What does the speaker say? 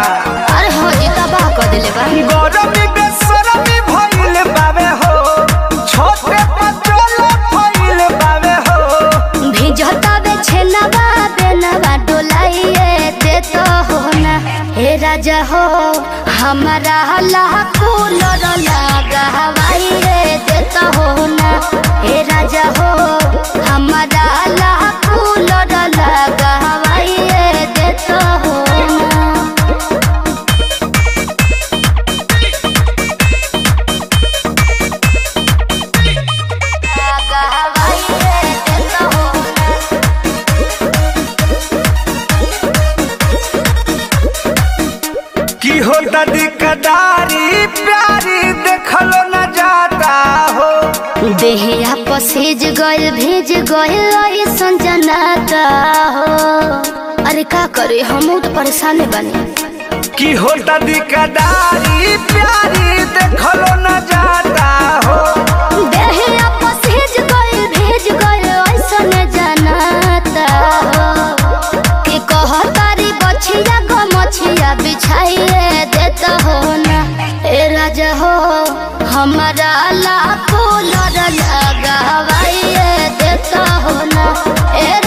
अरे हो जी तबाह कर देले बा गरमी बेसरमी भइल बावे हो छोटे पचोल भइल बावे हो भिजता बे छेनवा बेनवा डोलाइए दे तो हो ना हे राजा हो हमारा लाखो लड़ लगा हवाइए दे तो हो ना हे राजा हो हमारा लाखो लड़ लगा हवाइए दे तो हो ना लगा हवाइए दे तो हो ना की होता दिकदारी प्यारी देखलो न जाता हो देहिया पसेज गइल भेज गइल ऐसन जनाता हो अरे का करे हम तो परेशान बानी की होता दिकदारी प्यारी देखलो न जाता हो देहिया पसेज गइल भेज गइल ऐसन जनाता हो कि कहतारी बछिया ग मछिया बिछाइए देता हो ना ए राजा हो हमारा लाखो लड़ लगावाइए देता हो ना ए